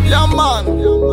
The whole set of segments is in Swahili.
Yeah, man.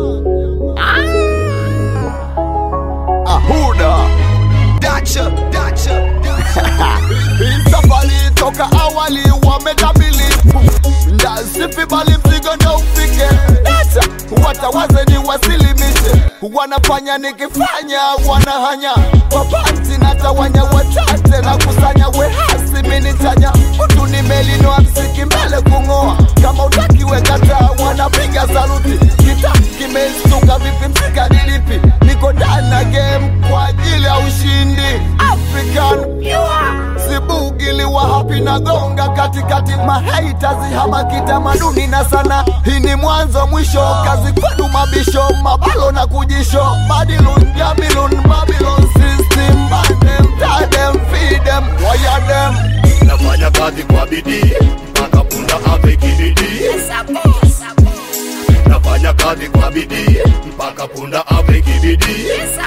Ahuda. Dacha, dacha, dacha. Hii safari toka awali wametabili ndasifi bali mzigo ndo ufike Dacha, watawaze ni wasilimishe wanafanya nikifanya wanahanya wapanti natawanya watate na kusanya wehasi minitanya mtu nimelinoa msiki mbele kung'oa kama utakiwe kata wanapiga saluti kita kimestuka vipi msika nilipi niko ndani na game kwa ajili ya ushindi african sibugiliwa hapi na gonga katikati mahaitazi hama kitamaduni na sana hii ni mwanzo mwisho kazi kwenu mabisho mabalo na kujisho badilun jamilun babylon system bandem tadem fidem wayadem nafanya kazi kwa bidii mpaka punda ave kibidii nafanya kazi kwa bidii mpaka punda ave kibidii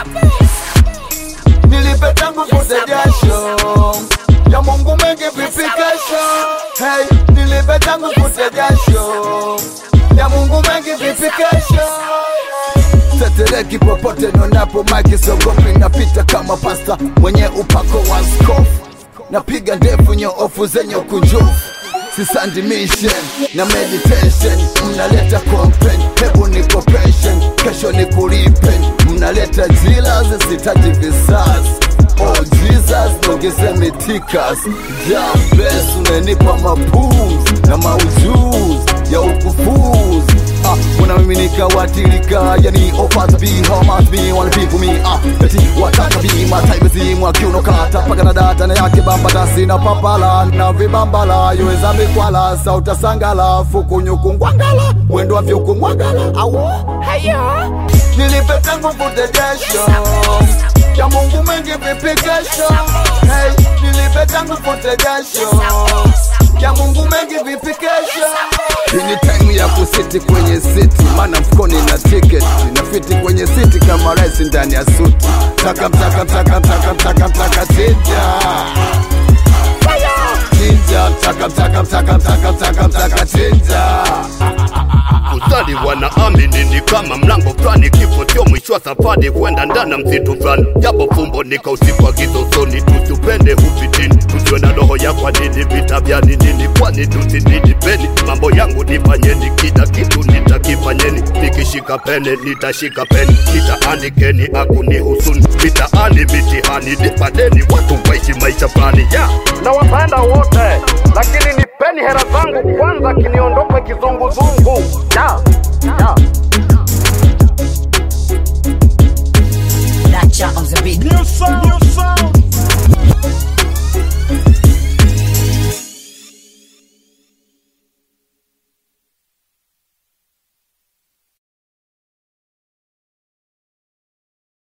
nilipe tangu kute jasho ya Mungu mengi vipi kesho hey, nilipe tangu kute jasho ya Mungu mengi vipi kesho tetereki popote nonapo maki sogopi napita kama pasta mwenye upako wa skofu napiga ndefu nyoofu zenye ukunjufu sisandi mission na meditation mnaleta complain hebu ni cooperation kesho ni kulipen mnaleta jila zisitaji visasi oh jesus nongeze mitikas jabes unanipa mapums na maujuzi ya ukufuzi ah, unamiminika watilika yani offers be how much be wanna be for me ah, eti wataka be mataifa zimwa kiuno kata paka na data na yake bambata sina papala na vibambala yoweza mikwala sauta sangala fukunyuku ngwangala mwendo wa vyuku mwangala awo nilipe tangu kute jasho ya Mungu mengi vipi kesho hey, nilipe tangu kute jasho ya Mungu mengi vipi kesho hii ni time ya kusiti kwenye siti, maana mfukoni na tiketi na fiti kwenye siti kama rais ndani ya suti. Taka mtaka mtaka mtaka mtaka mtaka chinja chinja, mtaka mtaka mtaka mtaka mtaka mtaka chinja. Ustadi wanaamini ni kama mlango fulani, kifo sio mwisho wa safari, kwenda ndani ya msitu fulani. Japo fumbo nikausipa gizosoni, tusipende ufitini, tusiwe na roho ya kwa nini, vita vya ni nini, kwani tusinidipeni. Mambo yangu nifanyeni, kila kitu nitakifanyeni, nikishika pene nitashika peni, nitaandikeni akunihusuni, mitaani mitihani, nipadeni watu waishi maisha fulani yeah. nawapenda wote, lakini nipeni hera zangu kwanza, kiniondoke kizunguzungu. Ya,